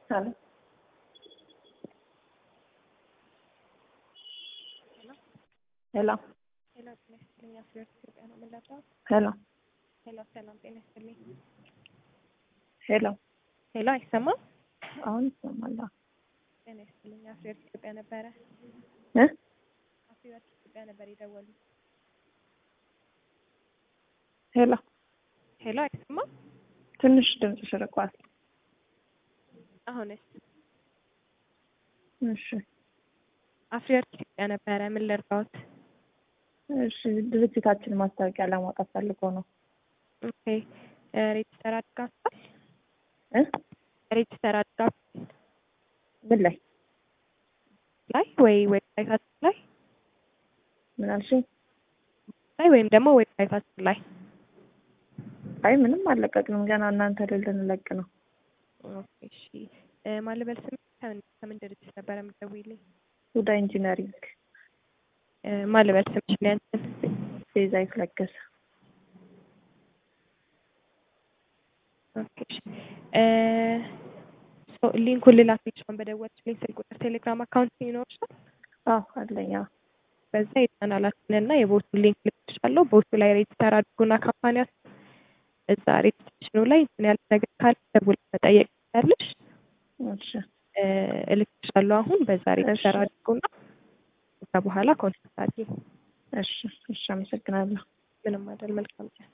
Hello. ሄሎ ሄሎ ጤና ይስጥልኝ። አፍሪወርቅ ኢትዮጵያ ነው የምንለብሰው። ሄሎ ሄሎ ሰላም ጤና ይስጥልኝ። ሄሎ ሄሎ አይሰማም? አሁን ይሰማል። ጤና ይስጥልኝ። አፍሪወርቅ ኢትዮጵያ ነበረ። እ አፍሪወርቅ ኢትዮጵያ ነበር የደወሉት። ሄሎ ሄሎ አይሰማም? ትንሽ ድምፅሽ ርቋል። አሁንስ? እሺ አፍሪወርቅ ኢትዮጵያ ነበረ። ምን ልርዳዎት? እሺ ድርጅታችን ማስታወቂያ ለማውጣት ፈልጎ ነው ኦኬ እ ሬጅስተር አድርጋችኋል? እ ሬጅስተር አድርጋችኋል ምን ላይ ላይ ወይ ዌብሳይታችን ላይ ምን አልሽኝ? ላይ ወይም ደግሞ ዌብሳይታችን ላይ አይ ምንም አልለቀቅንም ገና እናንተ ላይ ልንለቅ ነው። ኦኬ እሺ እ ማን ልበል ስም ከምን ከምን ድርጅት ነበረ የምትደውይልኝ? ሁዳ ኢንጂነሪንግ እ ማን ልበል ስምሽን ያንቺን? ቤዛዊት ለገሰ ኦኬ እሺ እ ሶ ሊንኩን ልላክልሽ አሁን በደወልሽልኝ ስልክ ቁጥር ቴሌግራም አካውንት ይኖርሻል? አዎ አለኝ። አዎ በዛ የቻናላችንን እና የቦቱን ሊንክ ልክልሻለሁ። ቦቱ ላይ ሬጅስተር አድርጉና ካምፓኒያችን እዛ ሬጅስትሬሽኑ ላይ እንትን ያለ ነገር ካለ ደውለሽ መጠየቅ ትችያለሽ። እሺ እ እልክልሻለሁ አሁን በዛ ሬጅስተር እሺ። አድርጉና ከዛ በኋላ ኮንታክት አድርጊ። እሺ እሺ አመሰግናለሁ። ምንም አይደል። መልካም ቀን።